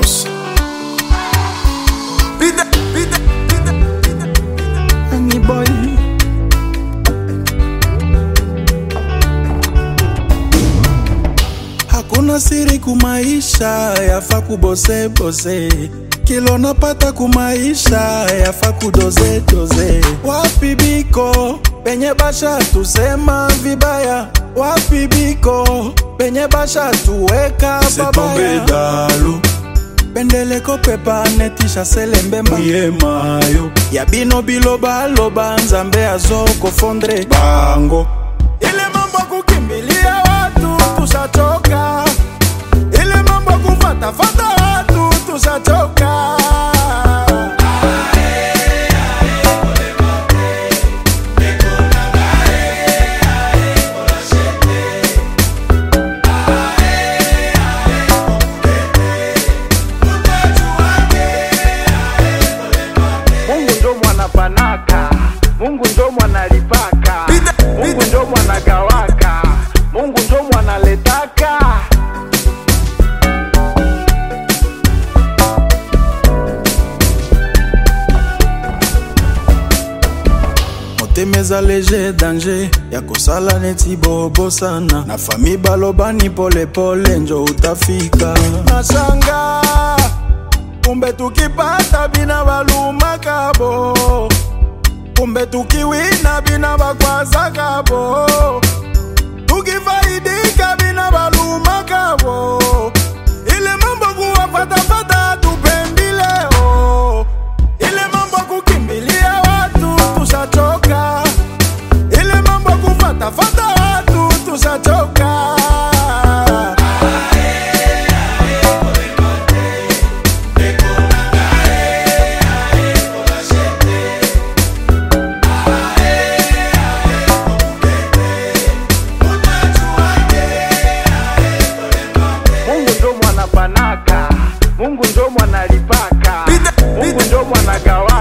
boss. Pide, pide, pide, pide, pide. Any boy. Hakuna siri kumaisha, yafa kubose bose. Kilo napata kumaisha, yafa kudoze doze. Wapi biko penye basha tusema vibaya? Wapi biko penye basha tuweka C'est tombé babaya? dalo, Pendeleko pepa netisha selembemba ye mayo, ya bino bilobaloba nzambe azokofondre bango. ile mambo ya kukimbilia watu tushachoka, ile mambo ya kufatafata watu tushachoka. Mungu ndo mwanapanaka, Mungu ndo mwanalipaka, Pide, Mungu pide. ndo mwanagawaka, Mungu ndo mwanaletaka. motema eza lege danger ya kosala neti bobosana na fami balobani polepole njo utafika nasanga kumbe tukipata bina balumaka bo kumbe tukiwina bina bakwazaka bo tukifaidika bina balumaka bo ile mambo kuwafatafata tupendileo ile mambo kukimbilia watu tushachoka ile mambo kufatafata watu tushachoka Mungu ndo mwanapanaka, Mungu ndo mwanalipaka, Pide, Mungu pide. ndo mwanagawa